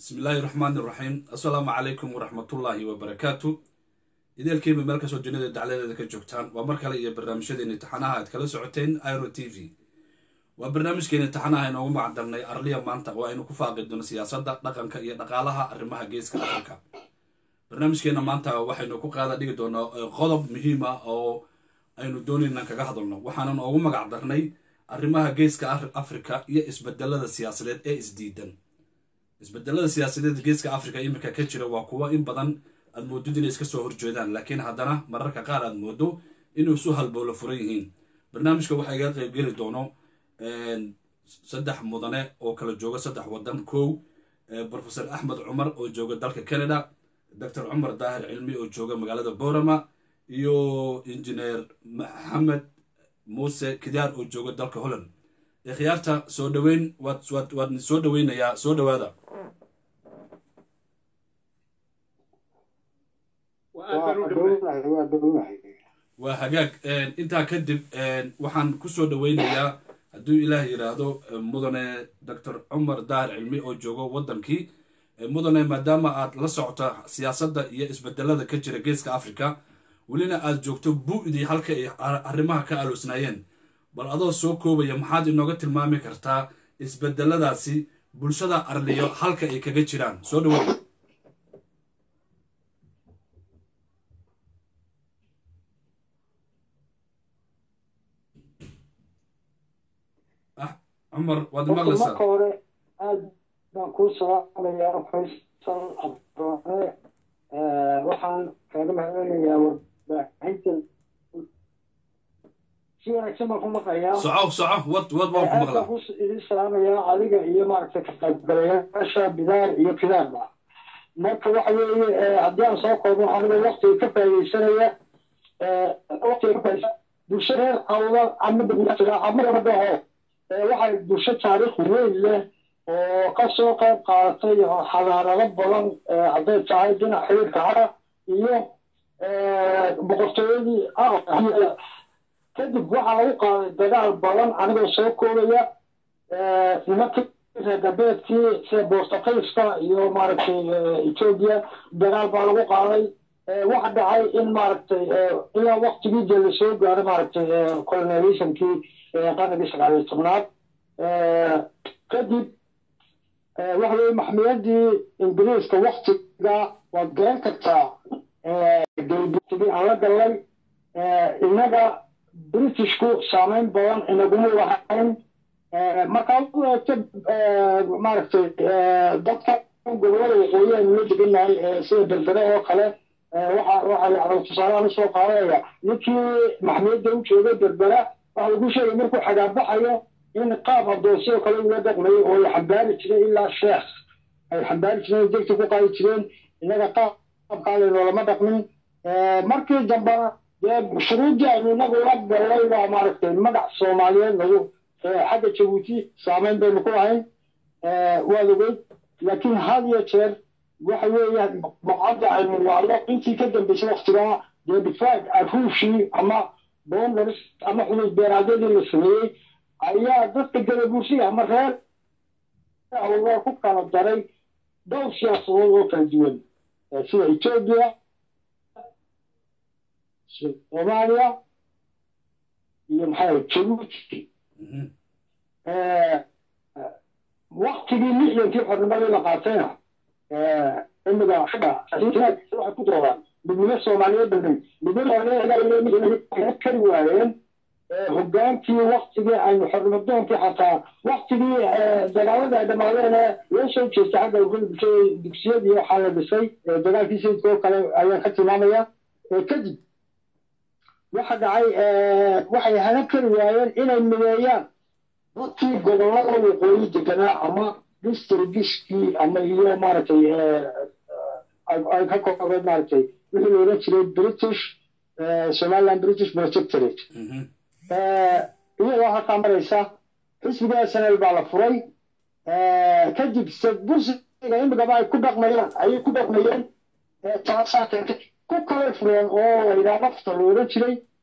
bismillaahi raxmaani raxiim assalaamu calaykum waraxmatullaahi wabarakaatu ideelkiiba meel kastoo duniyada dacladeeda ka joogtaan waa mar kale iyo barnaamijyadeeni taxanaha aad kala socoteen iro t v waa barnaamijkeeni taxanaha inoogu macdarnay arliya maanta oo aynu ku faaqi doono siyaasadda dhaqanka iyo dhaqaalaha arrimaha geeska afrika barnaamijkeena maanta waxaynu ku qaada dhigi doonaa qodob muhiim ah oo aynu doonayna kaga hadalno waxaanan ugu magac darnay arrimaha geeska afrika iyo isbedelada siyaasadeed ee isdiidan isbedelada siyaasadeed geeska afrika iminka ka jira waa kuwo in badan aad moodid inay iska soo horjeedaan laakiin haddana mararka qaar aad moodo inuu isu halbowlo furan yihiin barnaamijka waxaa iga qaybgeli doono saddex mudane oo kala jooga saddex wadan kow profesor axmed cumar oo jooga dalka canada doctor cumar daahir cilmi oo jooga magaalada borama iyo injineer maxamed muuse kidaar oo jooga dalka holland ikhyaarta soo dhaweyn waad soo dhaweynayaa soo dhawaada waa hagaag intaa kadib waxaan kusoo dhaweynayaa hadduu ilaah yidhaahdo mudane doctor cumar daahir cilmi oo joogo waddankii mudane maadaama aad la socota siyaasadda iyo isbedelada ka jira geeska africa welina aad joogto bu-dii halka ay arrimaha ka aloosnaayeen bal adoo soo koobaya maxaad inooga tilmaami kartaa isbedeladaasi bulshada arliyo halka ay kaga jiraan soo dhawow cumar waad maqlaysaa marka hore aad baan kuu salaamayaa faysal abdoone waxaan kaaga mahadcelinayaa warbaahinta si wanaagsan baan ku maqlayaa soco soco wad wad waan ku maqlaa ku idin salaamayaa adiga iyo maaragtay ka qaybgalayaasha bidaar iyo kidaarba marka waxa weeye haddii aan soo koobno aniga waktiga ka faaidaysanaya waktiga ka faaidaysan bulsho reer awda ama degmajira ama gabadhaho waxay bulsho taariikh weyn leh oo kasoo qayb qaadatay xadaarado badan hadday tahay dhinac xiriirka cara iyo boqortooyadii kadib waxaa lagu qaaday dagaal badan anigoo soo koobaya nimankii reer galbeedkii sida boortaqayska iyo maaragtay etoobiya dagaal baa lagu qaaday waxa dhacay in maaragtay ilaa waktigii dee lasoo gaaray maaragtay colonizationkii qarnigii sagaal iyo tobnaad kadib waxa weye maxmiyadii ingiriiska waktiga waad garan kartaa galbutigii aan la gallay innaga britishku saameyn badan inaguma lahayn markaad u eegto maaragtay dadka gobolada waqooyi aynu la degannahay sida berbere oo kale waxa waxa yacni tusaalehaan usoo qaadaya ninkii maxmiyadda u joogay berbera waxa lagu sheegay markuu xagaabaxayo in qaab adoonsiyoo kale uga dhaqmayay oo ay xambaari jireen ilaa sheekh ay xambaari jireen degta ku qaadi jireen innaga qaabkaa lenoolama dhaqmin markii dambena dee shuruuddii aynu inagu la gallay baa maaragtay magac soomaaliyeed lagu xagga jabuuti saameyn baynu ku lahayn waad ogeyd laakiin had iyo jeer waxa weeye baqcadda aynu wacdo intii ka dambeysay waktigaa dee difaag aruushii ama boondaris ama xuduud beeraadyadii la sameeyey ayaa dadka gadabuursiga ama reer awalaa ku kala daray dhowr siyaasadood oo kala duwan sida etoobiya soomaaliya iyo maxaa jabuuti waktigii lixdankii xornimadii la qaatayna imiga waxay ku doodaan midnimo soomaaliyeed dhanay midnimo kari waayeen hogaankii waktigii aynu xornimadoonkii xataa waktigii dagaalada ay dhamaadeen loo soo jeestay xagga bulshada dugsiyadii waxaa la dhisay dagaalkii sayidka oo kale ayaan ka tilmaamaya kadib waxa dhacay waxay hanan kari waayeen inay mideeyaan dadkii gobolada waqooyi deganaa ama distrigishkii ama iyo maaragtay ay ka koobeen maaragtay wixii la odhan jiray british somaliland british protectorate iyadoo halkaa maraysa xisbiga snl baa la furay kadib bursiga imigaba ay ku dhaqmayaan ayay ku dhaqmayeen taasaa keentay ku kale fureen oo la yidhaha lafta la odhan jiray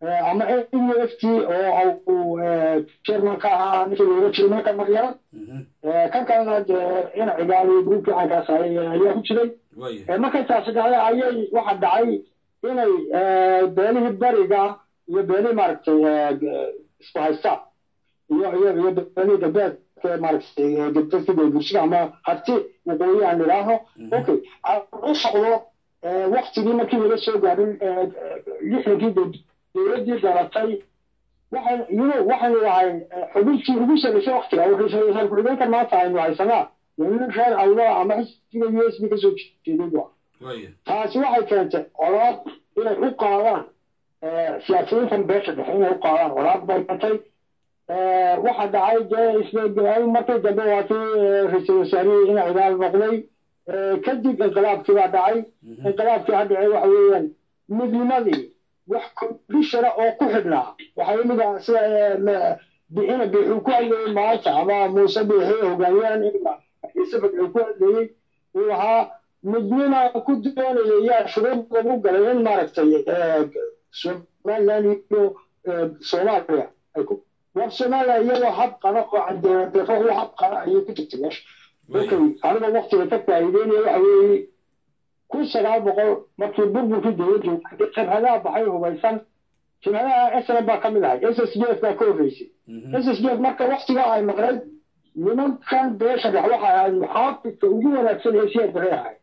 ama n u f t oo uu chairman ka ahaa ninkii looga jiray marka maryara kan kalena dee ina cigaaliyo gruubkii caankaas ayaa ku jiray markay taasi dhacday ayay waxa dhacay inay beelihii bariga iyo beelihii maaragtay isku haysta iyo iyo iyo beelihii galbeedka maaragtay galbeedka bulshada ama harti waqooyi aan idhaaho okay u socdo waktigii markii laga soo gaarin lixdankii dowladdii dhalatay waxaan yuro waxaanu ahay xubintii ugu sarreysay waktiga wuxuu ku-xigeenka maanta aynu haysanaa nin reer awlaa ama xisbiga u s b kasoo jeeday bu taasi waxay keentay colaad inay u qaadaan siyaasiyiintan beesha dhexe inay u qaadaan colaad bay keentay waxa dhacay dee isla markii dambe waa kii ra-iisul wasaarihii ina cidaal noqday kadib inqilaabkii baa dhacay inqilaabkii ha dhacay waxa weeyaan midnimadii wax kondishana oo ku xidhnaa waxaa imid ah sida ina biixuu ku hadlayey maanta ama muuse biixi hogaamiyaan ciise badcuu ku hadlayey uu lahaa midnima ku doonaya yaa shuruud lagu galay in maaragtay somaliland iyo soomaaliya war soomaaliya iyagoo hab qana oo cadeedeefo u hab qana ayay ku jirtay meesha markay aniga waktiga ka faa'iideynaya waxa weeye kun sagaal boqol markii burburkii dowladdu jabhadaha baxay hubaysan jabhadaha snm baa ka mid ahay s s d f baa ka horreysay s s d f marka waktiga ay maqnayd nimankan beesha dhex waxa ahayd muxaafidka ugu wanaagsan ee siyaa dare ahay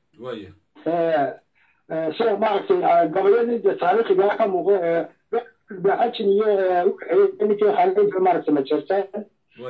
sida maaragtay gabayadii dee taariikhigaa ka muuqda ee baxajin iyo ninkii khaliifa maaragtay majeertaan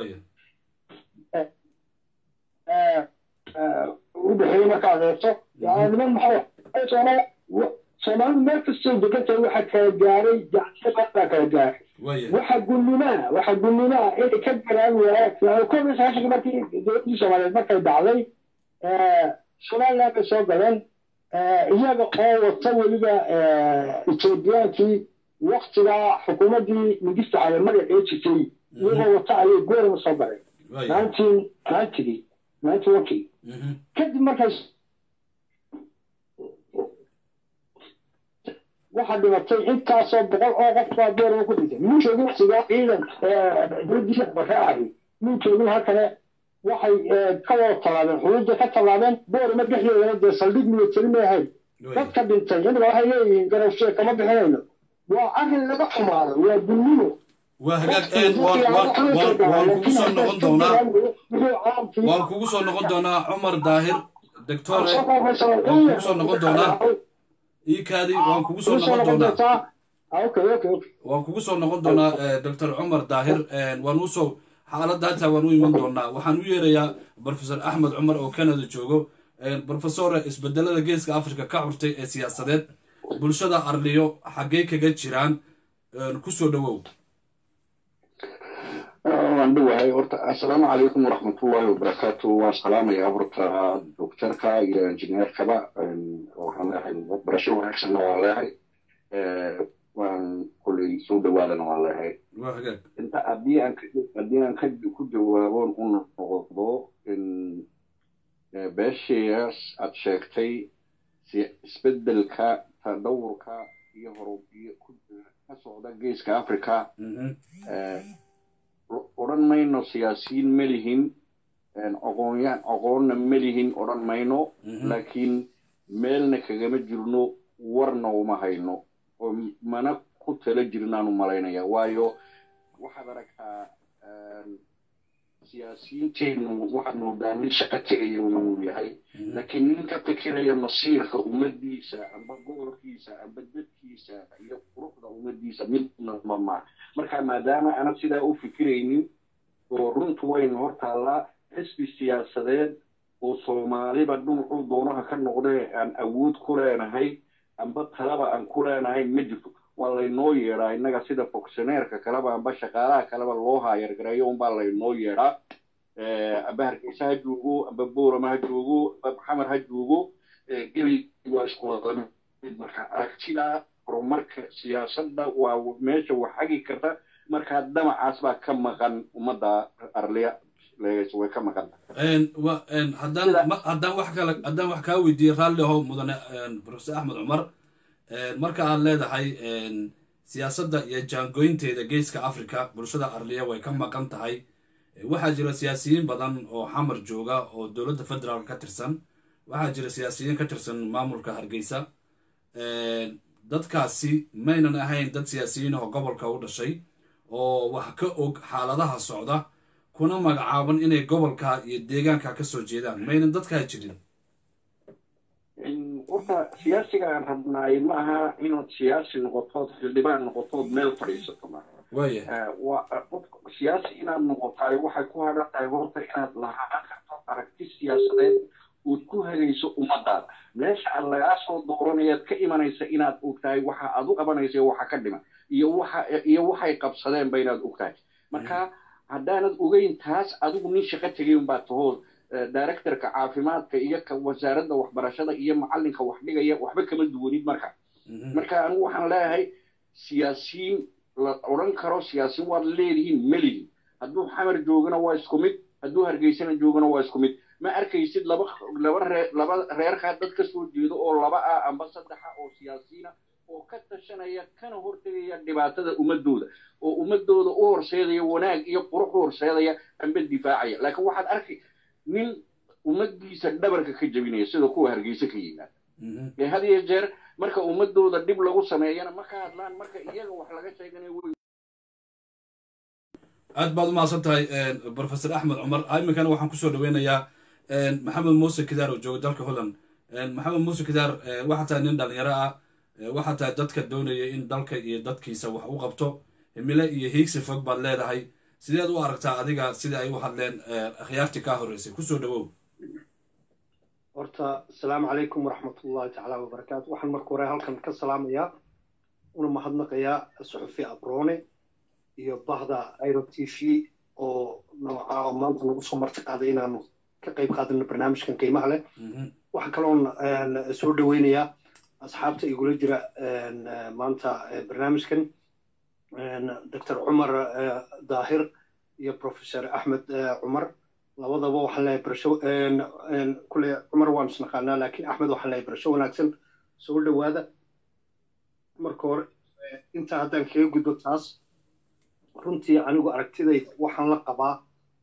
u dhexeeyey markaad eegto niman maxaa soomaalidu meel kastoo degantahay waxa kala gaaray jacsiqad baa kala gaaray waxa gullimaa waxa gullimaa inay ka garaan waayaan koob iyo sagaashanka markii dowladdii soomaaliyeed markay dhacday somaliland bay soo galeen iyaga oo wata weliba ethoobiyankii waktiga xukuumaddii mingista caleemada ee jirtay iyagoo wata ayay goorama soo galeen nineteen ninetygii ninety onkii kadib markay waxaa dhimatay intaasoo boqol oo qof baa goorama ku dhintay muu joogin waktiga ciidan dowladdiisa bare ahi muu joogin halkane waxay ka wada tallaabeen xuduudda ka tallaabeen boorama dhexdeedana dee saldhig militari may ahayn dadka dhintay inaga waxay leeyihiin garowshee kama bixinayno waa arrin laga xumaado waa dunnimo waa hagaag een waan kugu soo noqon doonaa waan kugu soo noqon doonaa cumar daahir doctore waan kugu soo noqon doonaa iikaadi waan kugu soo noqon doonaa waan kugu soo noqon doonaa doctor cumar daahir waan usoo xaaladda hataa waan u iman doonaa waxaan u yeerayaa professor axmed cumar oo canada joogo professore isbedelada geeska africa ka curtay ee siyaasadeed bulshada arliyo xaggee kaga jiraan kusoo dhowow waan dhowahay horta assalaamu calaykum waraxmatullahi wabarakaatu waan salaamayaa horta doctorka iyo injineerkaba waxaan leehay barasho wanaagsanna waan leehay waan kulley soo dhawaadana waan leehay inta haddii aan haddii aan ka ku jawaaboon u noqdo beeshayaas aad sheegtay isbedelka tadhawurka iyo horubiyo ka socda geeska africa odhan mayno siyaasiyiin ma lihin aqoonyaan aqoonna ma lihin odhan mayno laakiin meelna kagama jirno warna uma hayno oo mana ku tala jirnaanu malaynaya waayo waxaad aragtaa siyaasiyiinteennu waxaad moodaa nin shaqo tegaya uu yahay laakiin nin ka fikiraya masiirka ummaddiisa amba gobolkiisa amba dadkiisa iyo quruxda ummaddiisa midna mama marka maadaama ana sidaa u fikiraynin oo runtu waynu hor taallaa xisbi siyaasadeed oo soomaaliba dhumucuu doonaha ka noqdee aan awood ku leenahay amba talaba aan ku leenahay ma jirto waa laynoo yeedhaa innaga sida fonctioneerka kaleba amba shaqaalaha kaleba loo haayargareeyo unbaa laynoo yeedhaa amba hargeysa ha joogo amba boorama ha joogo amba maxamed ha joogo gebi waa isku wada mid marka aragtida horumarka siyaasadda waa meesha wax hagi karta markaa damacaas baa ka maqan ummadda arliya leegays way ka maqan haddaan haddaan wax kale haddaan wax kaa weydiiyey raalli ahow mudane professor axmed cumar marka aad leedahay siyaasadda iyo jaangoynteeda geeska africa bulshada arliya way ka maqan tahay waxaa jira siyaasiyiin badan oo xamar jooga oo dowladda federaalk ka tirsan waxaa jira siyaasiyiin ka tirsan maamulka hargeysa dadkaasi maynan ahayn dad siyaasiyiin oo gobolka u dhashay oo wax ka og xaaladaha socda kuna magacaaban inay gobolka iyo deegaanka ka soo jeedaan maynan dadkaa jirin horta siyaasiga aan rabnaay ma aha inaad siyaasi noqotood xildhibaan noqotood meel fadhiisato ma waaya siyaasi inaad noqotaay waxay ku hadhan tahay horta inaad lahaan karto aragti siyaasadeed ood ku hagayso ummadaada meesha aad lagaa soo dooranayaad ka imanaysa inaad ogtahay waxa aad u qabanaysa iyo waxa ka dhiman iyo waxa iyo waxay qabsadeenba inaad ogtahay marka haddaanad ogeyn taas adigu nin shaqo tegay unbaa tahoo directorka caafimaadka iyo ka wasaaradda waxbarashada iyo macallinka wax dhigaya waxba kama duwanid marka marka anigu waxaan leeyahay siyaasiyiin la odhan karo siyaasiyiin waad leedihiin melihin hadduu xamar joogana waa isku mid hadduu hargeysana joogana waa isku mid ma arkaysid laba laba ree laba reerkaa dad ka soo jeedo oo laba ah amba saddexa oo siyaasiyiina oo ka tashanaya kana hortegaya dhibaatada ummadooda oo ummadooda u horseedaya wanaag iyo qurux u horseedaya amba difaacaya laakiin waxaad arki nin ummaddiisa dhabarka ka jebinaya sida kuwa hargeysa ka yimaada ee had iyo jeer marka ummadooda dhib lagu sameeyana ma ka hadlaan marka iyaga wax laga sheeganayo wey aad baad u mahadsan tahay professor axmed cumar iminkana waxaan kusoo dhaweynayaa maxamed muuse kidaar oo jooga dalka holland maxamed muuse kidaar waxaa tahay nin dhalinyaro ah waxaa tahay dadka doonaya in dalka iyo dadkiisa wax u qabto himile iyo hiigsi fog baad leedahay sideed u aragtaa adiga sida ay u hadleen akhyaartii kaa horreysay kusoo dhawow horta asalaamu calaykum waraxmatullahi tacaala wabarakaatu waxaan marka hore halkan ka salaamayaa una mahadnaqayaa suxufi abroone iyo bahda iro t v oo nooca oo maanta nagu soo marti qaaday inaanu ka qayb qaadano barnaamijkan qiimaha leh waxaa kaloon soo dhaweynayaa asxaabta igula jira maanta barnaamijkan doctor cumar daahir iyo professor axmed cumar labadaba waxaan leeyahay barasho kule cumar waan isnaqaanaa laakiin axmed waxaan leeyahay barasho wanaagsan soo dhowaada marka hore intaa haddaan kaga gudbo taas runtii anigu aragtidayda waxaan la qabaa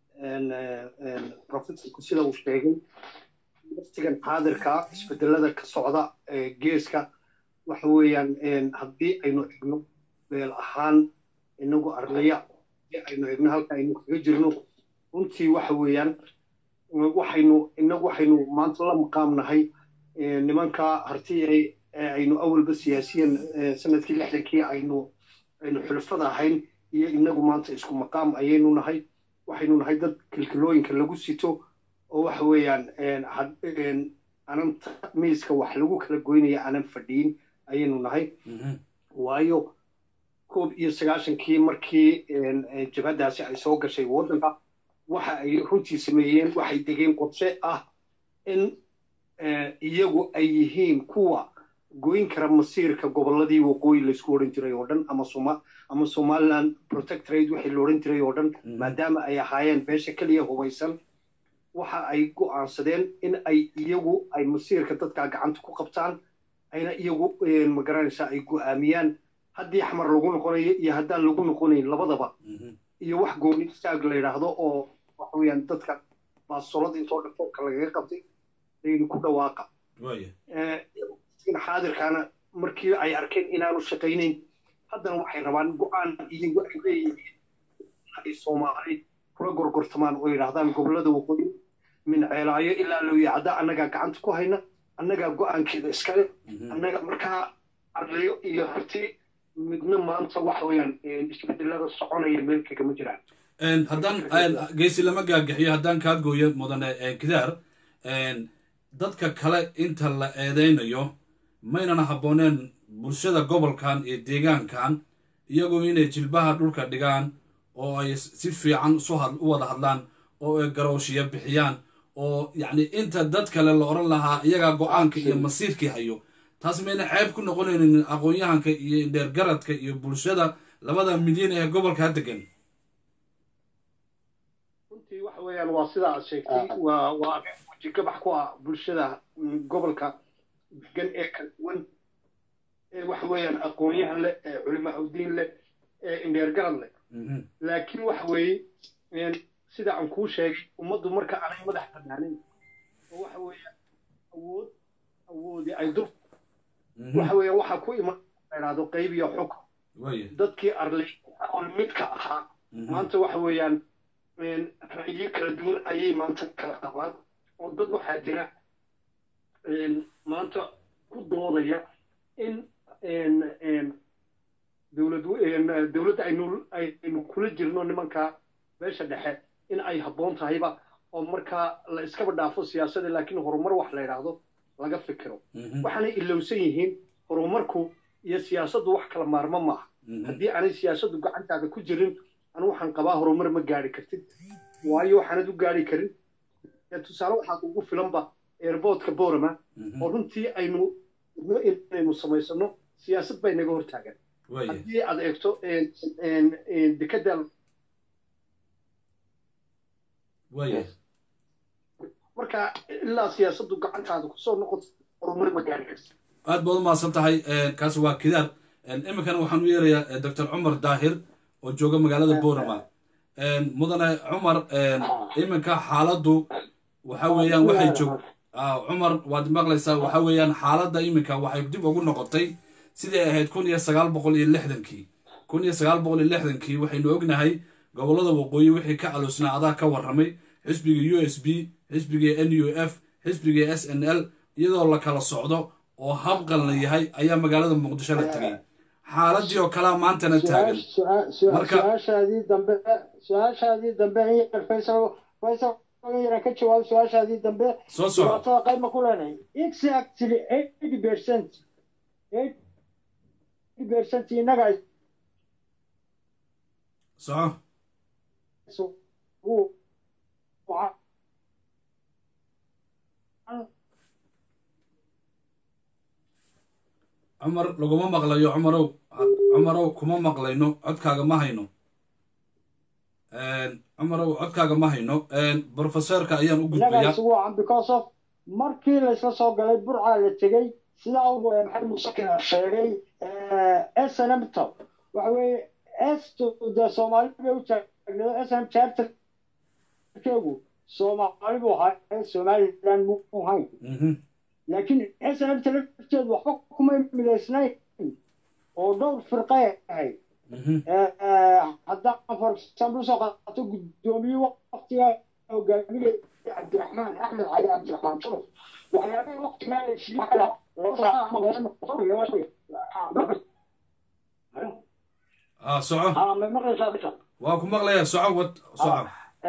professorku sida uu sheegay waqtigan xaadirka isbedelada ka socda geeska waxa weeyaan haddii aynu egno beel ahaan inagu arlaya aynu egno halka aynu kaga jirno runtii waxa weeyaan waxaynu inagu waxaynu maanta la maqaamnahay nimanka harti aynu awalba siyaasiyan sanadkii lixdankii aynu aynu xulafada ahayn iyo inagu maanta isku maqaam ayaynu nahay waxaynu nahay dad kilkilooyinka lagu sito oo waxa weeyaan anan miiska wax lagu kala goynaya aanan fadhiyin ayaynu nahay waayo koob iyo sagaashankii markii jabhadaasi ay soo gashay waddanka waxa ay runtii sameeyeen waxay degeen qorshe ah in iyagu ay yihiin kuwa goyn kara masiirka gobolladii waqooyi laysku odhan jiray oo dhan ama soma ama somaliland protectorate wixii la odhan jiray oo dhan maadaama ay ahaayeen beesha keliya hubaysan waxa ay go'aansadeen in ay iyagu ay masiirka dadkaa gacanta ku qabtaan ayna iyagu magaranaysaa ay go'aamiyaan haddii xamar lagu noqonayo iyo haddaan lagu noqonayn labadaba iyo wax gooni istaag la yidhaahdo oo waxa weeyaan dadka baasolada intoo dhafooka lagaga qabtay layidhi ku dhawaaqa xaadirkaana markii ay arkeen inaanu shaqaynayn haddana waxay rabaan go'aan iyagu ay leeyihiin ay soomaali kula gorgortamaan oo yidhaahdaan gobollada waqooyi min ceelaayo ilaa lowyacda annagaa gacanta ku hayna annagaa go'aankeeda iskale annaga markaa arlayo iyo harti midna maanta waxa weeyaan isbedelada soconaya meel kagama jiraan haddaan geesi lama gaagaxiyo haddaan kaa gooyo mudane kidaar dadka kale inta la eedeynayo maynan habbooneen bulshada gobolkan iyo deegaankan iyagoo inay jilbaha dhulka dhigaan oo ay si fiican u wada hadlaan oo ay garowshiya bixiyaan oo yacni inta dad kale la odhan lahaa iyagaa go-aanka iyo masiirkii hayo taas mayna ceeb ku noqonaynin aqoon-yahanka iyo indheergaradka iyo bulshada labada milyan ee gobolka ha degan runtii waxa weeyaan waa sida aad sheegtay waa waa weji gabax ku ah bulshada gobolka degan ee kala duwan ee waxa weeyaan aqoon-yahan leh ee culimo awdiin leh ee indheergarad leh Mhm. laakiin waxa weeye een, sida aan kuu sheegay ummaddu marka aanay madax bannaanin oo waxa weeyaan awood awoodi ay dur Mhm. waxa weeyaan waxaa ku iman idhaahdo qayb iyo xukun waaya dadkii arlay aqoon midka ahaa Mhm. maanta waxa weeyaan een, ra'yiyo kala duwan ayay maanta kala qabaan oo dad waxaa jira een, maanta ku doodaya in een, een, dowlad een, dowladda aynu aynu kula jirno nimanka beesha dhexe in ay habboon tahayba oo markaa la iskaba dhaafo siyaasadda laakiin horumar wax la yidhaahdo laga fikiro Mhm. waxaanay ilowsan yihiin horumarku iyo siyaasaddu wax kala maarmo maaha Mhm. haddii aanay siyaasaddu gacantaada ku jirin anu waxaan qabaa horumar ma gaari kartid waayo waxaanad u gaari karin ee tusaale waxaa ugu filanba airportka borama Mhm. oo runtii aynu inaynu samaysano siyaasad bay naga hortaagan waaya haddii aad eegto een- een- een dekada waaya marka ilaa siyaasaddu gacantaada kusoo noqoto horumar ma gaari kartid aad baad u mahadsan tahay kaasi waa kidaar iminkana waxaan u yeerayaa doctor cumar daahir oo jooga magaalada borama mudane cumar iminka xaaladdu waxa weeyaan waxay joog ah, cumar waad maqlaysaa waxa weeyaan xaaladda iminka waxay dib ugu noqotay sidii ay ahayd kun iyo sagaal boqol iyo lixdankii kun iyo sagaal boqol iyo lixdankii waxaynu ognahay gobollada waqooyi wixii ka aloosnaa adaa ka warramay xisbiga u s b xisbiga n u f xisbiga s n l iyadoo la kala socdo oo habqalna yahay ayaa magaalada muqdisho la tegay xaaladii oo kalea maantana taagan Marka- su-aashaadii dambe su-aashaadii dambe in yar faysal faysal in yar ka jawaab su-aashaadii dambe soo soco dhibaatada qayb ma ku leenahay exactly eighty percent eighty percent innaga soco uu- waxa- cumar laguma maqlayo cumarow cumarow kuma maqlayno codkaaga ma hayno cumarow codkaaga ma hayno brofesorka ayaan u innaga gudbayaa isugu wacan because of markii laysla soo galay burcaa la tegey sidaa uu maxamed muuse kina sheegay snmto waxa weeye estu dee soomaali bay u taagneedo snm charterkeegu soomaali buu ahaa somaliland mu ahayn Mhm, laakiin snmta lafteedu waxba kuma midaysnayn oo dhowr firqay ahayd mhm, haddaan for example usoo qaato guddoomiye waktiga hogaaminaya cabdiraxmaan axmed cali cabdiraxmaan turuf waxyaabihii waktigaa la siiyey kala ah soco ma maqlaysaa bisa waa ku maqlayaa soco wad soco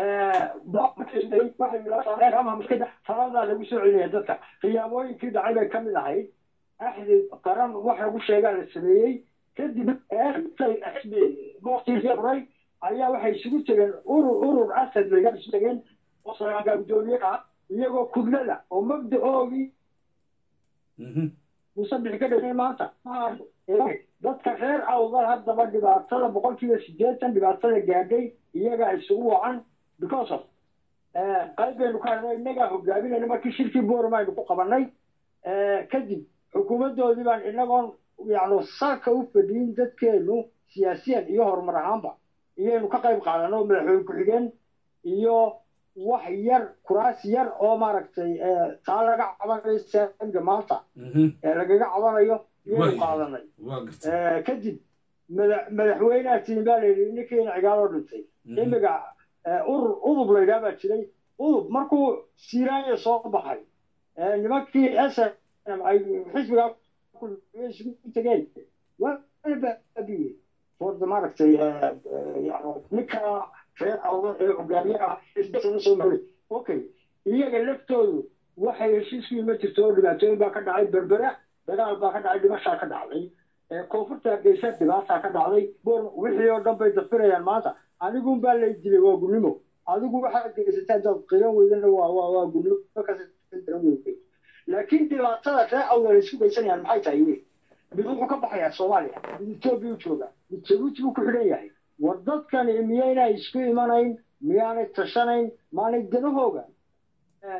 taladaa lagu soo celinaya dadka khiyaamooyinkii dhacay bay ka mid ahayd axdi qaran wax lagu sheegaa la sameeyey kadib waqtigii furay ayaa waxay isugu tegeen urur urur asad laga isu tegeen oo saraaga guddoomiye ah iyagoo kudlada oo mabdacoogii Mhm, musabix ka dhigay maanta dadka reer awdal haddaba dhibaatada boqolkiiba sideetan dhibaatada gaadhay iyagaa isugu wacan because of qayb baynu ka hadlay innagaa hogaaminayna markii shirkii boorama aynu ku qabanay kadib xukuumaddoodii baan inagoon yacni salka u fadhiyin dadkeenu siyaasiyan iyo horumar ahaanba iyaynu ka qayb qaadano madaxweyne ku-xigeen iyo wax yar kuraas yar oo maaragtay taa laga cabanayo saamiga maanta mhm, ee lagaga cabanayo iyaynu Way. qaadanay waa gartay kadib mada- madaxweynaha tiin baa layidhi ninkiina cigaaloo dhintay Mhm, imiga urur udub la yidhaha baa jiray udub markuu siiraanya soo baxay ee nimankii snm ay xisbigaa ku- isugu tegeen waa la baabiye forda maaragtay yani ninka reer awdan ee hogaamiye ah isbedel soo maray okay iyaga laftoodu waxay heshiisku ima jirto oo dhibaatooyin baa ka dhacay berbera dagaal baa ka dhacay dhimashaa ka dhacday ee koonfurta hargeysa dhibaataa ka dhacday boor wixii oo dhan bay dafirayaan maanta anigun baa lay dilay waa gulnimo adigu waxaad geysataa hadaad qiran weydana waa waa waa gulnimo kasi laakiin dhibaatada ree awdal ay isku geysanayaan maxay tahay wey mid wuxuu ka baxayaa soomaaliya mid etoobiya u jooga mid jabuuti buu ku xidhan yahay war dadkani miyaynay isku imanayn miyaanay tashanayn maanay danahooga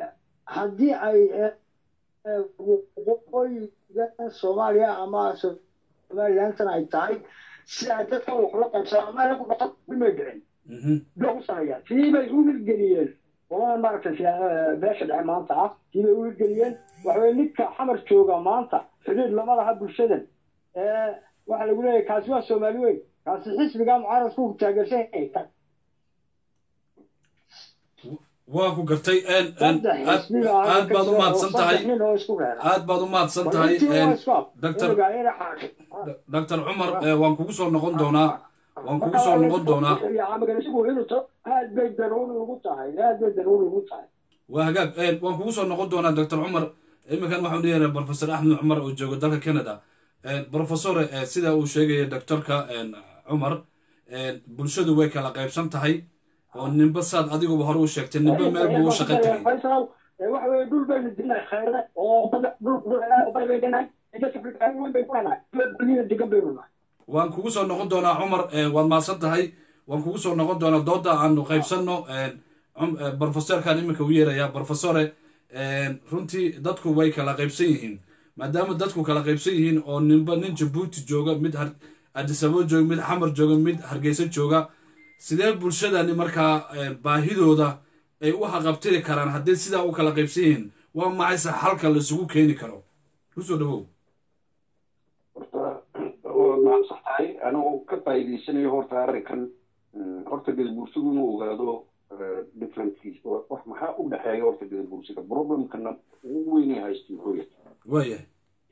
haddii ay waqooyiga soomaaliya ama somalilandana ay tahay si ay dadkan wax la qaybsadaan ama ayagu dhaqan dhimay dhicin Mhm. bay u sameeyaan tii bay u hirgeliyeen oo maaragtay siya- beesha dhexe maanta ah tii bay u hirgeliyeen waxaweye ninka xamar jooga maanta xidhiir lama laha bulshadan ee waxaa lagu leeyahay kaasi waa soomaali weyn kaasi xisbigaa mucaaradku taageersan yahay waa ku gartay een, een, saddex aad xisbiga aad baad u mahadsan tahay saddex nin oo isku reera aad baad u mahadsan tahay een, Doctor- doctor doctor cumar eh, waan kugu soo noqon doonaa waan kugu soo noqon doonaa aad bay daruuri ugu tahay aad bay daruuri ugu tahay waa hagaag een, waan kugu soo noqon doonaa doctor cumar iminkan waxaan leeyahay professor axmed cumar oo jooga dalka canada Een, professore eh, sida uu sheegaya doctorka een, cumar een, bulshadu way kala qaybsan tahay oo ninba saad adiguba hore u sheegtay ninba meel buu u shaqo tegay faysal waxa weeye dhul baynu dinay khayre oo dad- dhul dhul bay bay dhinay dadka afrikaan weyn bay ku dhanay dunida degan baynu nahay waan kugu soo noqon doonaa cumar eh, waad mahadsan tahay waan kugu soo noqon doonaa dooda aanu qaybsanno een, cum- eh, professorkan iminka u yeerayaa professore een, runtii dadku way kala qaybsan yihiin maadaama dadku kala qaybsan yihiin oo ninba nin jabuuti jooga mid har- addis ababa jooga mid xamar jooga mid hargeysa jooga sidee bulshadani markaa eh, baahidooda ay u haqabtiri karaan haddii sidaa u kala qaybsan yihiin waa maxayse xalka laisugu keeni karo kusoo dhawow horta waa mahadsan tahay anigoo ka faa'iidaysanayo horta arrinkan mm, horta gadabuursigu inuu ogaado eh, differentkiisa Wa- wax maxaa u dhexeeya horta gadabuursiga problemkana ugu weynay haysta muxuu yahay waayahay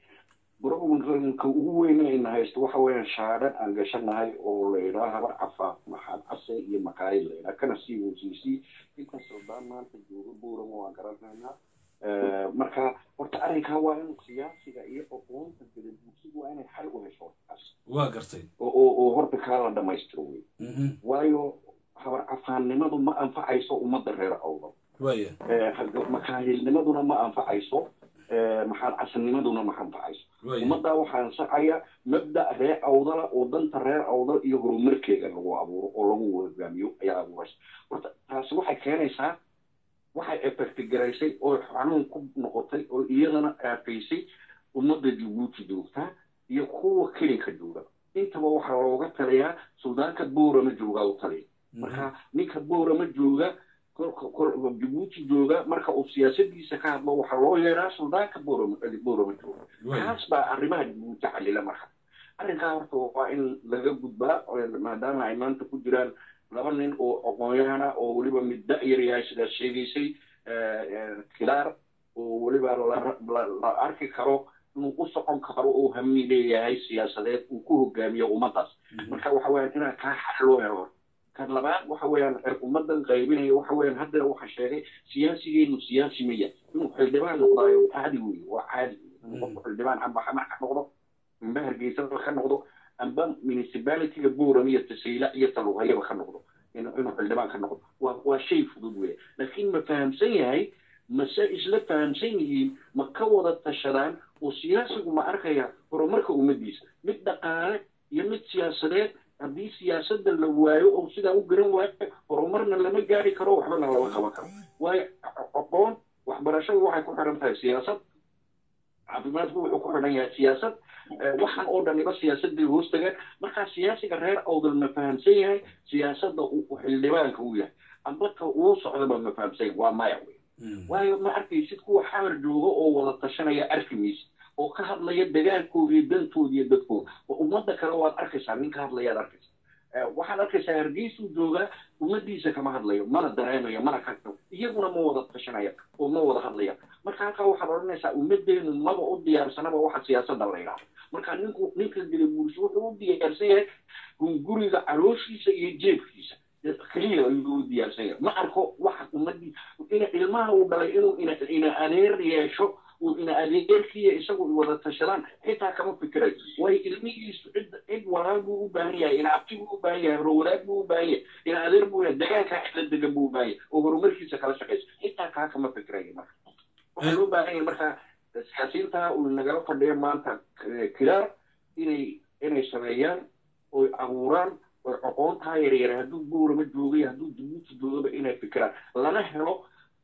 problemka ugu weynayna haysto waxa weeyaan shaadhan aan gashanahay oo la idhaa habar cafa maxaad case iyo makaayid la idhaa kana sii hosiisii inkastoo daan maanta jooga buuran waan garanaynaa Eh, marka horta arrinkaa waa in siyaasiga iyo aqoonta gadabuursigu waa inay xal u hesho hortaas waa gartay oo oo oo horta kaa la dhamaystiro wey Mhm. waayo habar cafaannimadu ma anfacayso ummadda reer awdal waaya Eh, makaahilnimaduna ma anfacayso Eh, maxaad casanimaduna ma anfacayso waaya ummaddaa waxaa ansixaya mabda reer awdala oo danta reer awdal iyo horumarkeega lagu abuuro oo lagu hogaamiyo ayaa abuuraysa horta taasi waxay keenaysaa waxay efektigaraysay oo xanuun ku noqotay oo iyadana aafaysay ummadda jabuuti joogtaa iyo kuwa kelinka jooga intaba waxaa looga taliyaa suldaanka boorama joogaa u taliya marka ninka boorama jooga kol- kol- jabuuti jooga marka uu siyaasadiisa ka hadlo waxaa loo yeeraa suldaanka boorama boorama jooga waaya kaas baa arrimaha jabuuti xalila marka arrinkaa horta waa in laga gudbaa oo maadaama ay maanta ku jiraan laba nin oo aqoon-yahana oo weliba mid da-yar yahay sidaas sheegaysay eh, eh, kilaar oo weliba la- la- la arki karo inuu u socon karo oo hami leeyahay siyaasadeed uu ku hogaamiyo ummaddaas marka waxa weeyaan inaan kaa xal loo helo kan labaad waxa weeyaan er ummaddan qaybinaya waxa weeyaan hadda waxa sheegay siyaasigeenu siyaasi maya inuu xildhibaan noqdaayo caadi weeye waa caadi inuu qofku xildhibaan amba xamax ka noqdo amba hargeysaba ka noqdo amba municipalityga buuram iyo tasayla iyo taluqayaba ka noqdo inuu inuu xildhibaan ka noqdo waa waa shay fudud weeye laakiin ma fahamsan yahay mase isla fahamsan yihiin ma ka wada tashadaan oo siyaasigu ma arkaya horumarka ummaddiisa mid dhaqaale iyo mid siyaasadeed haddii siyaasadda la waayo oo sidaa u garan waayo horumarna lama gaari karo waxbana lama qaban karo waayo aqoon waxbarashadu waxay ku xiran tahay siyaasad caafimaadku wuxuu ku xidhan yahay siyaasad Eh, waxaan oo dhaniba siyaasadday hoos tagaan markaa siyaasiga reer awdal ma fahamsan yahay siyaasadda uu uu xildhibaanka u yahay amba ka uu socdaba ma fahamsan yahay waa maya wey waayo ma arkaysid kuwa xamar jooga oo wada tashanaya arki maysid oo ka hadlaya dagaalkooda iyo dantooda iyo dadkooda oo ummadda kale waad arkaysaa nin ka hadlayaad arkaysaa Eh, waxaad arkaysaa hargeysuu joogaa ummaddiisa kama hadlayo mana dareemayo mana ka iyaguna ma wada tashanaya oo ma wada hadlaya marka halkaa waxaad odhanaysaa ummaddeenu maba u diyaarsanaba waxa siyaasadda la yidhaahdo marka ninku ninka gadabuursi wuxuu u diyaarsan yahay hunguriga calooshiisa iyo jeebkiisa keliya ayuu u diyaarsan yahay ma arko waxa ummaddii ina ilmaha uu dhalay inuu ina ina adeer yeesho uu ina adeerkiiya isagu wada tashadaan xitaa kama fikirayo waayo ilmihiisu cid cid walaal buu u baahan yahay ina abti buu u baahan yahay rowlaad buu u baahan yahay ina adeer buu yahay dagaalkaa cidla degan buu u baahan yahay oo horumarkiisa kala shaqaysa xitaa kaa kama fikirayo marka waxaa loo baahan yahay marka siyaasiyiinta uu nagala fadhiyo maanta eh, kilaar inay inay sameeyaan oy abuuraan oy aqoontaa yaryar hadduu buurama joogay hadduu jabuuti joogaba inay fikiraan lana helo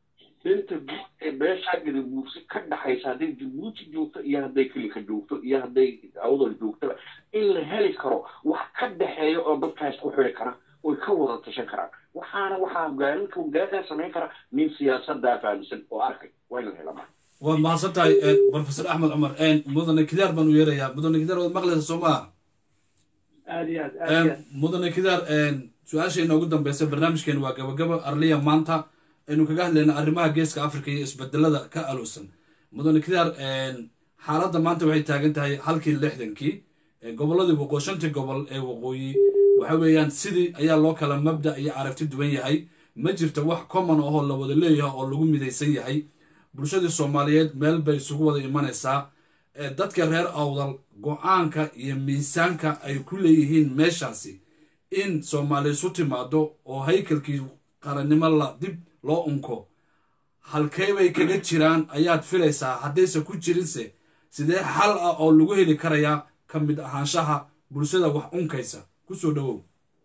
danta guud ee beeshaa gadabuursi ka dhaxaysa hadday jabuuti joogto iyo hadday kilika joogto iyo hadday awdal joogtaba in la heli karo wax ka dhexeeya oo dadkaas ku xiri kara oy ka wada tashan karaan waxaana waxaa hogaaninka hogaagaa samayn kara nin siyaasadaa fahamsan oo arkay waa in la hela marka waad mahadsan tahay professor axmed cumar mudane kidaar baan u yeerayaa mudane kidaar waad maqlaysa soo maha aad iyo aad aad iyo aad mudane kidaar su-aasheena ugu dambeysa barnaamijkeena waa gabagaba arliya maanta aynu kaga hadlayna arrimaha geeska africa iyo isbedelada ka aluusan mudane kidaar xaaladda maanta waxay taagan tahay halkii lixdankii gobolladii waqoo shantii gobol ee waqooyi waxa weeyaan sidii ayaa loo kala mabda iyo aragti duwan yahay ma jirto wax common ahoo la wada leeyahay oo lagu midaysan yahay bulshadii soomaaliyeed meel bay isugu wada imanaysaa dadka reer awdal go-aanka iyo miisaanka ay ku leeyihiin meeshaasi in soomaali isu timaado oo haykalkii qarannimo la dib loo unko halkee bay kaga jiraan ayaad filaysaa haddayse ku jirinse sidee xal ah oo lagu heli karayaa ka mid ahaanshaha bulshada wax unkaysa kusoo dhowow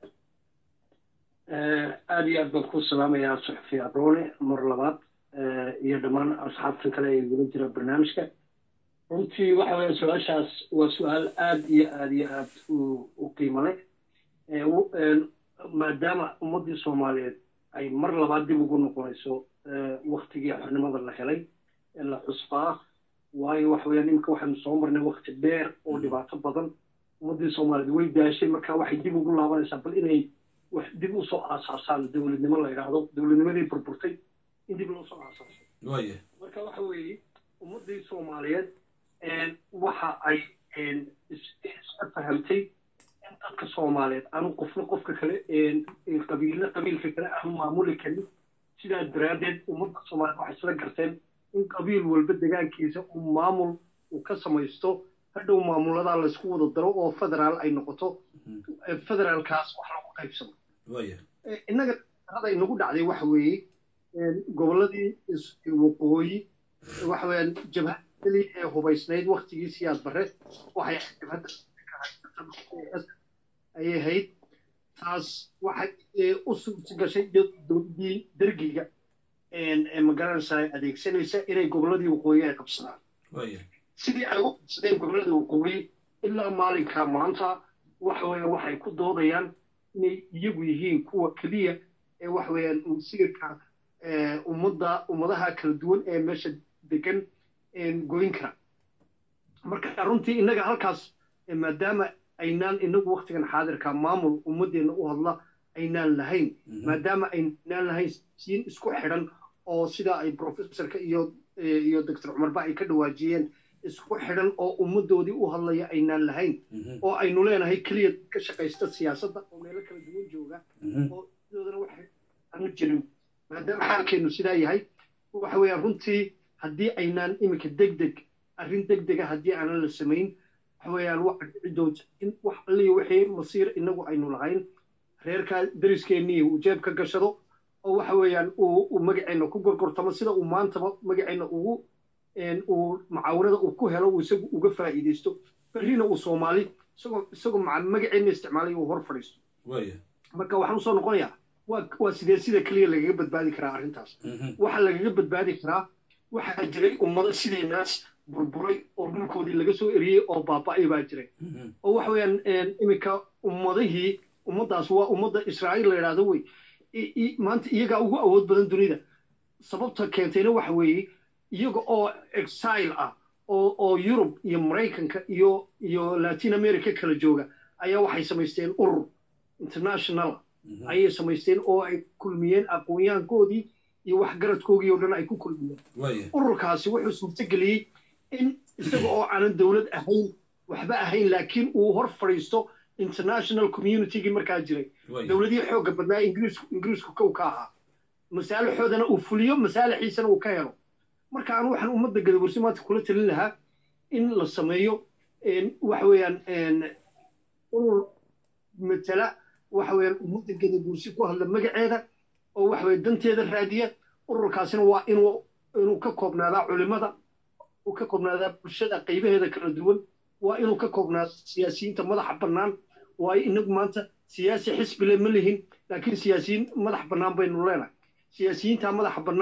aad iyo aad baan ku salaamayaa suxufi aroone mar labaad iyo dhammaan asxaabtan kale ee gudan jira barnaamijka runtii waxa weeye su-aashaas waa su-aal aad iyo aad iyo aad u qiimo leh maadaama ummaddii soomaaliyeed ay mar labaad dib ugu noqonayso waktigii xornimada la helay ee la xusbaa waayo waxa weeyaan iminka waxaynu soo marnay wakti dheer oo dhibaato badan ummaddii soomaaliyeed way daashay marka waxay dib ugu laabanaysaa bal inay wax dib usoo aasaasaan dowladnimo la yidhaahdo dowladnimadii burburtay in dib loo soo aasaaso waaya marka waxa weeye ummaddii soomaaliyeed waxa ay iska fahamtay in dadka soomaaliyeed aanu qofna qofka kale qabiilna qabiilka kale aanu maamuli karin sidaa daraaddeed ummadda soomaaliyeed waxay isla garteen in qabiil walba degaankiisa uu maamul uu ka samaysto hadhow maamuladaa laysku wada daro oo federaal ay noqoto federaalkaas wax lagu qaybsado waaya innaga hada inagu dhacday waxa weeye gobolladii waqooyi waxa weeyaan jabhada keliya ee hubaysnayd waktigii siyaas barre waxay ahayd jabhadda ayay ahayd taas waxay u suurta gashay dowladdii dergiga magaranaysaa adeegsanaysa inay gobolladii waqooyi ay qabsadaan waaya sidii ay u qabsadeen gobollada waqooyi ilaa maalinka maanta waxa weeye waxay ku doodayaan inay iyagu yihiin kuwa keliya ee waxa weeyaan masiirka ummadda ummadaha kala duwan ee meesha degan goyn kara marka runtii innaga halkaas maadaama aynaan inagu waktigan xaadirka maamul ummaddeena u hadla aynaan lahayn maadaama aynaan lahayn siin isku xidhan oo sida ay professorka iyo iyo doctor cumarba ay ka dhawaajiyeen isku xidhan oo ummaddoodii u hadlaya aynaan lahayn oo aynu leenahay keliya ka shaqaysta siyaasadda oo meelo kala duwan jooga oo sidoodana waxay aanu jirin maadaama xaalkeenu sidaa yahay waxa weeyaan runtii haddii aynaan iminka deg deg arrin deg dega haddii aanan la samayn waxa weeyaan waxa dhici doonta in wax alliya wixii masiir inagu aynu lahayn reerkaa dariskeenii uu jeeb ka gashado oo waxa weeyaan uu magaceenna ku gorgortamo sida uu maantaba magaceenna ugu uu mucaawanada uu ku helo uu isagu uga faa'iidaysto berrina uu soomaali isagoo isagoo magaceenna isticmaalay uu hor fadhiisto waaya marka waxaan usoo noqonayaa waa waa sidee sida keliya lagaga badbaadi karaa arrintaas waxaa lagaga badbaadi karaa waxaa jiray ummado sideenaas burburay oo dhulkoodii laga soo eriyey oo baaba'ay baa jiray oo waxa weeyaan iminka ummadihii ummaddaas waa ummadda israa'iil la yidhaahdo wey maanta iyagaa ugu awood badan dunida sababta keentayna waxa weeye iyaga oo exile ah oo oo yurub iyo maraykanka iyo iyo latin america kala jooga ayaa waxay samaysteen urur international ayay samaysteen oo ay kulmiyeen aqoonyahankoodii iyo waxgaradkoogii oo dhan ay ku kulmiyeen waaya ururkaasi wuxuu suurtageliyey in isaga oo aanan dowlad ahayn waxba ahayn laakiin uu hor fadhiisto international communitygii markaa jiray waaya dowladihii xoogga badnaa ingiriisku ingiriisku kow ka ahaa masaalixoodana uu fuliyo masaalixiisana uu ka helo marka anu waxaan ummadda gadabursi maanta kula talin lahaa in la sameeyo waxa weeyaan urur matala waxa weeyaan ummadda gadabursi ku hadla magaceeda oo waxa weeye danteeda raadiya ururkaasina waa inuu inuu ka koobnaadaa culimada uu ka koobnaadaa bulshada qaybaheeda kala duwan waa inuu ka koobnaado siyaasiyiinta madaxa bannaan waayo inagu maanta siyaasi xisbile ma lihin laakiin siyaasiyiin madax bannaan baynu leenahay siyaasiyiinta madaxa bannaan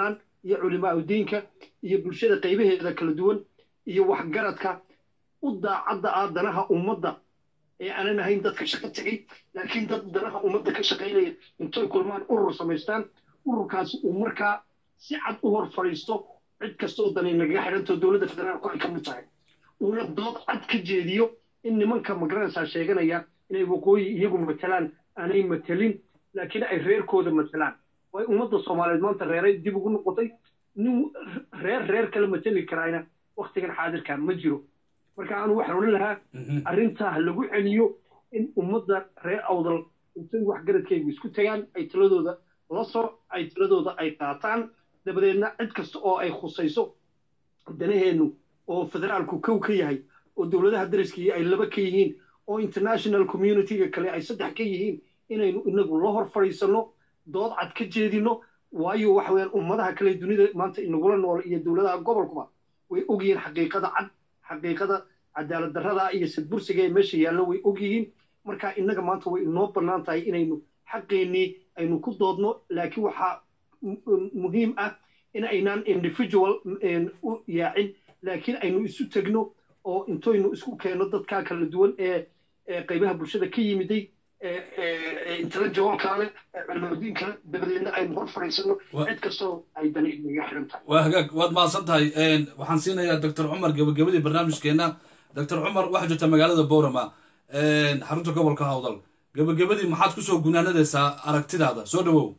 iyo culimaa udiinka iyo bulshada qaybaheeda kala duwan iyo waxgaradka u daacadda ah danaha ummadda ee aanan ahayn dadka shaqo tegey laakiin dad danaha ummadda ka shaqaynaya intoy kulmaan urur samaystaan ururkaasi uu markaa si cad u hor fadhiisto cid kasta oo danay nagaga xidhantoo dowladda federaalku ay ka mid tahay uuna dood cad ka jeediyo in nimanka magaranaysaa sheeganaya inay waqooyi iyagu matalaan aanay matelin laakiin ay reerkooda matalaan way ummadda soomaaliyeed maanta reeray dib ugu noqotay nin reer reer kala mateli karaayna waktigan xaadirka ma jiro marka aanu waxaan odhan lahaa arrintaa ha lagu celiyo in ummadda reer awdal intay waxgaradkaygu isku tagaan ay taladooda la soo ay taladooda ay qaataan dabadeedna cid kasta oo ay khusayso danaheennu oo federaalku kow ka yahay oo dowladaha dariskii ay laba ka yihiin oo international communityga kale ay saddex ka yihiin inaynu inagu la hor fadhiisanno dood cad ka jeedino waayo waxa weeyaan ummadaha kale dunida maanta inagula nool iyo dowladaha gobolkuba way ogyihiin xaqiiqada cad xaqiiqada cadaalad darrada iyo sadbursiga ee meesha yaallo way ogyihiin marka innaga maanta way inoo bannaan tahay inaynu xaqeennii aynu ku doodno laakiin waxaa muhiim ah in aynaan individual u yaacin laakiin aynu isu tegno oo intoynu isku keenno dadkaa kala duwan ee qaybaha bulshada ka yimiday intellectualka leh cilmudiin kale dabadeedna aynu hor fadhiisano cid kastoo ay dani inaga xiran tahay waa hagaag waad mahadsan tahay waxaan siinayaa doctor cumar gabagabadii barnaamijkeena doctor cumar waxaa jirta magaalada boorama xarunta gobolka hawdal gabagabadii maxaad kusoo gunaanadaysaa aragtidaada soo dhawow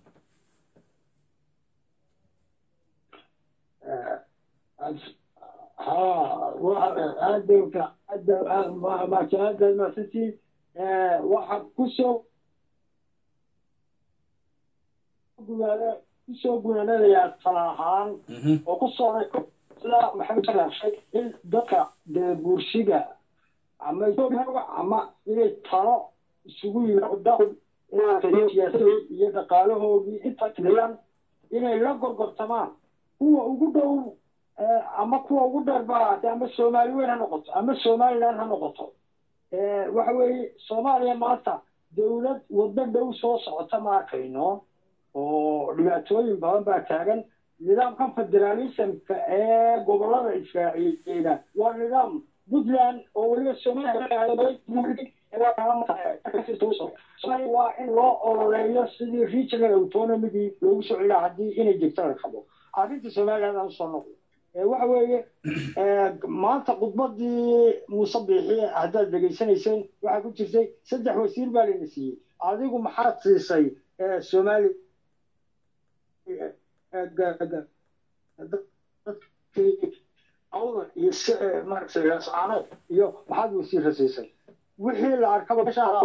ها أدوك أدو ما كان ما ستي واحد كسو kusoo gunaanadayaa talaahaan oo ku soo sida maxay taraashay in dadka buursiga ama ama inay talo isugu yimaado siyaasadii iyo dhaqaalahoodii inta tiriyaan inay la gorgortamaan kuwa ugu dhow ama kuwa ugu dheer ba ahaatee ama soomaali weyn ha noqoto ama somaliland ha noqoto waxa weeye soomaaliya maanta dowlad waddo dhow soo socota ma arkayno oo dhibaatooyin badan baa taagan nidaamkan federalismka ee gobolada israaciila waa nidaam puntland oo weliba somaliya waa in loo ololeeyo sidii regional autonomygii loogu soo celiya haddii inay jirto la rabo arrinta somaliland aan usoo noqdo waxa weeye maanta khudbadii muuse biixi haddaad dhegaysanayseen waxaa ku jirtay saddex wasiir baa layna siiyey adigu maxaad siisay somali iyo maaragtay raascaanood iyo maxaad wasiirra siisay wixii la arkaba ayaa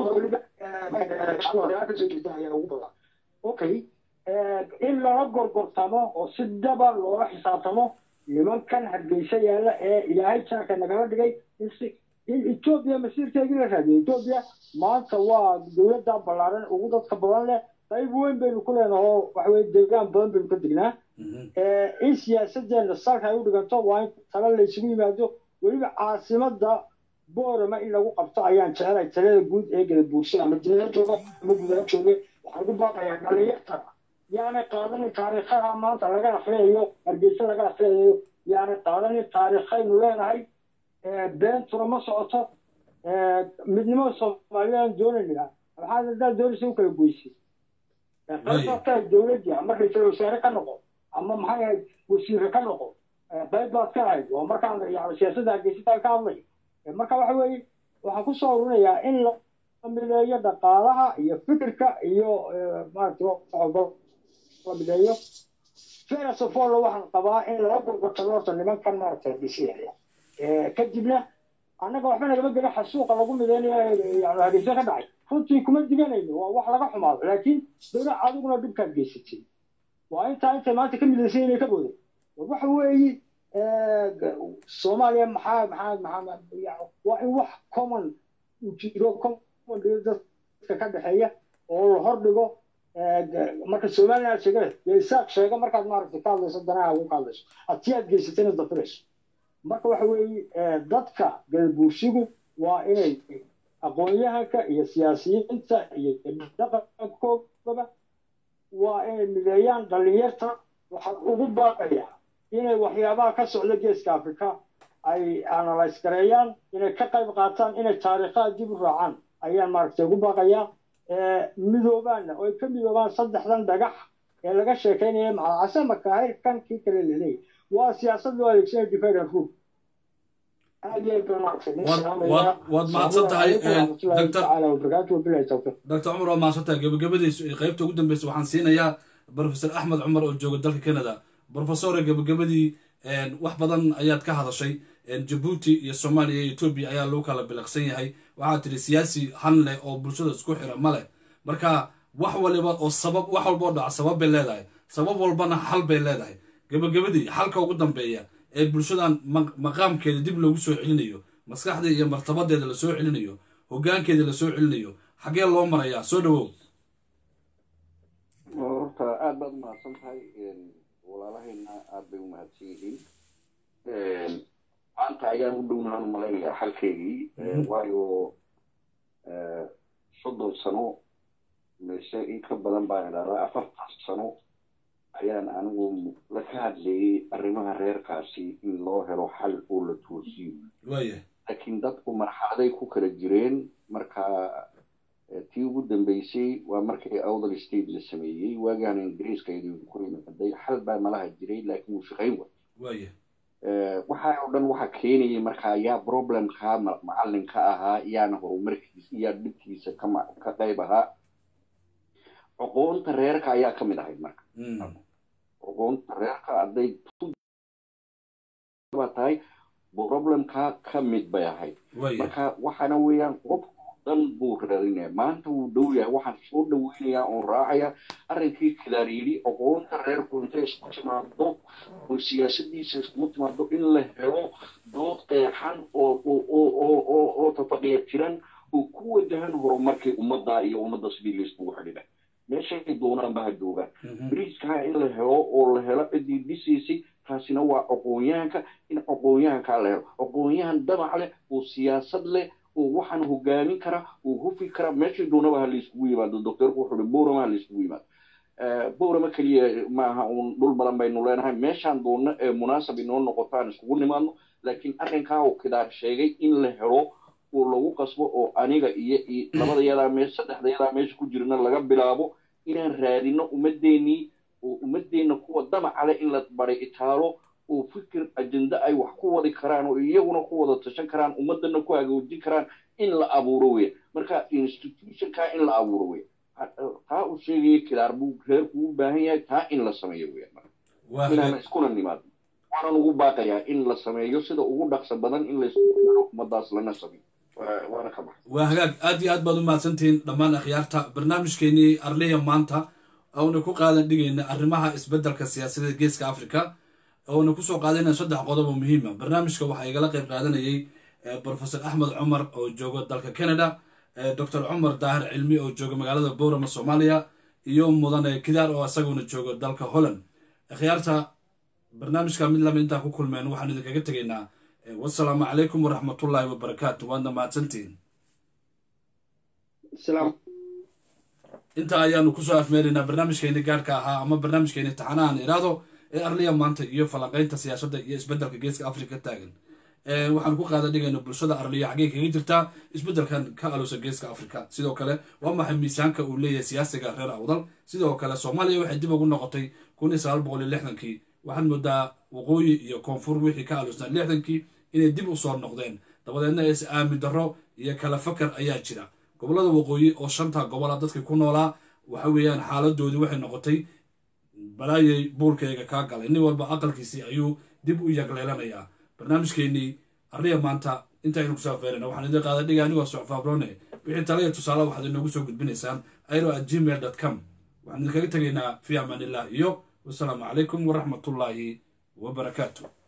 ugu badan okay in lala gorgortamo oo si daba loola xisaabtamo nimankan hargeysa yaalla ee ilaahay jaarka nagala dhigay in etoobiya masiirkeedii la raadiyo etoobiya maanta waa dowladda ballaaran ugu dadka badan leh qayb weyn baynu ku leenahay oo waxaweye deegaan badan baynu ka degnaa in siyaasadeenna salka ay u dhiganto waa in tala la isugu yimaado weliba caasimada boorama in lagu qabto ayaan jecelahay talada guud ee gada buursada ama dineer jooga ama gudaha jooge waxaan ku baaqayaa dhalinyarta yaanay qaadanin taariikhaha maanta laga akhriyayo hargeysa laga akhriyayo yaanay qaadanin taariikhaynu leenahay beentuna ma socoto midnimada soomaaliyeed doonayna maxaad haddaad doonaysa u kala goysay qaybbaad dowladii ama ra-iisul wasaare ka noqo ama maxay ahayd wasiire ka noqo qayb baad ka ahayd waa markaan yani siyaasadda hargeysataan ka hadlay marka waxa weeye waxaan kusoo urinayaa in la mideeyo dhaqaalaha iyo fikirka iyo maaragtay la mideeyo ferasofolo waxaan qabaa in lala gurgurtado horta nimankan maaragtay dhisiyaya kadibna annaga waxba nagama gela xasuuqa lagu mideynayo yani hargeysa ka dhacay runtii kuma diganayno waa wax laga xumaado laakiin dowla adiguna dhibkaad geysatay waa intaa intay maanta ka midaysan inay ka booday waxa weeye soomaaliya maxaa maxaa maxaa waa in wax common jiro common dadka ka dhexeeya oo la hordhigo marka somaliland sheega dee isaaq sheega markaad maaragtay ka hadlayso danaha ugu ka hadlayso haddii aad geysatayna dafirayso marka waxa weeye dadka gadabuursigu waa inay aqoon-yahanka iyo siyaasiyiinta iyo dhaqankoogaba waa inay mideeyaan dhalinyarta waxaan ugu baaqaya inay waxyaabaha ka socda geeska afrika ay analyse gareeyaan inay ka qayb qaataan inay taariikhaha dib u raacaan ayaan maaragtay ugu baaqayaa midoobaanna oo ay ka midoobaan saddexdan dhagax ee laga sheekaynaya macalcase makaahir kan kii kale laleeyahy waa siyaasad loo adeegsanaya divide and rule aad iyo aad baan maaragtay nin salaamaya waad mahadsan tahay waraxmatullahi doctor tacaala wabarakaatu wabilahi tawfiiq doctor cumar waad mahadsan tahay gabagabadiisu ee qaybta ugu dambeysa waxaan siinayaa professor axmed cumar oo jooga dalka canada professore gabagabadii wax badan ayaad ka hadashay jabuuti iyo soomaaliya iyo etoobiya ayaa lagu kala biliqsan yahay waxaad tidhi siyaasi han leh oo bulshada isku xira ma leh marka wax waliba oo sabab wax walba oo dhaca sabab bay leedahay sabab walbana xal bay leedahay gabagabadii xalka ugu dambeeya ee bulshadan ma- maqaamkeeda dib loogu soo celinayo maskaxda iyo martabadeeda lasoo celinayo hoggaankeeda lasoo celinayo xaggee loo marayaa soo dhawow horta aad baad umahadsan tahay walaalahayna aad bay umahadsan yihiin maanta ayaan u dhownahan malaynayaa xalkeygii waayo soddon sano mise in ka badan baan idhahdaa afartan sano ayaan anigu la ka hadlayay arrimaha reerkaasi in loo helo xal oo la toosiyo waaya laakiin dadku marxaladay ku kala jireen marka tii ugu dambeysay waa markii awdal state la sameeyey waagaan ingiriiska idinku ku imaaday xal baa malaha jiray laakiin wuu shaqayn waay waaya waxaa oo dhan waxaa keenayay marka yaa problemkaa macalinka ahaa yaana horumarkiisa yaa dhibkiisa kama ka qayb ahaa aqoonta reerka ayaa ka mid ahayd marka aqoonta reerka hadday tahay problemkaa ka mid bay ahayd waaya marka waxaana weeyaan qofku dhan buu raadinaya maanta wuu dhow yahay waxaan soo dhaweynayaa oon raacaya arrinkii kilaar yidhi aqoonta reerku intay isku timaado oo siyaasadiisa iskugu timaado in la helo dood qeexan oo oo oo oo oo oo tafaqiya jiran oo ku wajahan horumarkii ummadda iyo ummadda sidii layskugu xidhiidha meeshay doonaan ba ha joogaan beriiskaa in la helo oo la helo ciddii dhisaysay taasina waa aqoonyahanka in aqoonyahankaa la helo aqoonyahan damac leh oo siyaasad leh oo waxaan hogaamin kara oo hufi kara meeshay doonaba ha layskugu yimaado doctorku wuxuu hi boorama ha layskugu yimaado boorama keliya maaha uun dhul badan baynu leenahay meeshaan doonno ee munaasab inoo noqoto aan iskugu nimaadno laakiin arrinkaa uu kidaar sheegay in la helo oo lagu qasbo oo aniga iyo iyo labada yadaa meesha saddexda yadaa meesha ku jirna laga bilaabo inaan raadino ummaddeenii oo ummaddeenna kuwa damaca leh in la baray itaalo oo fikir ajenda ay wax ku wadi karaan oo iyaguna ku wada tashan karaan ummaddana ku hagaajin karaan in la abuuro weya marka institutionka in la abuuro weya taa uu sheegaya kilaar buu reerku u baahan yahay taa in la sameeyo weya waa inaan iskuna nimaadno waanan ugu baaqayaa in la sameeyo sida ugu dhaqso badan in laysku xiro ummadaas lana sameeyo Waa- waana ka baxa waa hagaag aad iyo aad baad u mahadsantihiin dhammaan akhyaarta barnaamijkeenii arliya maanta oona ku qaadan dhigayna arrimaha isbeddelka siyaasadeed geeska africa oona kusoo qaadayna saddex qodob oo muhiima barnaamijka waxaa igala qayb qaadanayay eh, professor axmed cumar oo jooga dalka canada eh, dr cumar daahir cilmi oo jooga magaalada boorama soomaaliya iyo mudane kidaar oo isaguna jooga dalka holland akhyaarta barnaamijka mid lama intaan ku kulmeen waxaan idinkaga tegaynaa eh, wasalaamu calaykum waraxmatullaahi wabarakaatu waadna mahadsantihiin salaam inta ayaanu kusoo afmeeraynaa barnaamijkeeni gaarka ahaa ama barnaamijkeeni taxanahan iraado ee arliya maanta iyo falanqaynta siyaasadda iyo isbeddelka geeska afrika taagan Ee, waxaan ku qaada dhigayna bulshada arliya xaggee kaga jirtaa isbeddelkan ka alusa geeska afrika sidoo kale waa maxay miisaanka uu leeyahay siyaasiga reer awdal sidoo kale soomaaliya waxay dib ugu noqotay kun iyo sagaal boqol iyo lixdankii waxaan moodaa waqooyi iyo koonfur wixii ka alusnaa lixdankii inay dib u soo noqdeen dabadeedna is aamin darro iyo kala fakar ayaa jira gobollada waqooyi oo shanta gobola dadkii ku noolaa waxa weeyaan xaaladoodii waxay noqotay balaayay buulkayga kaa galay nin walba aqalkiisii ayuu dib u yagleelanayaa barnaamijkeenii arriya maanta intaynu kusoo afeerana waxaan idin qaada dhiga anigoo socfaabrone wixii tala iyo tusaale waxaad inoogu soo gudbinaysaan airo at gmail dot com waxaan idinkaga tegaynaa fi amaanillah iyo wasalaamu calaykum waraxmatullaahi wabarakaatu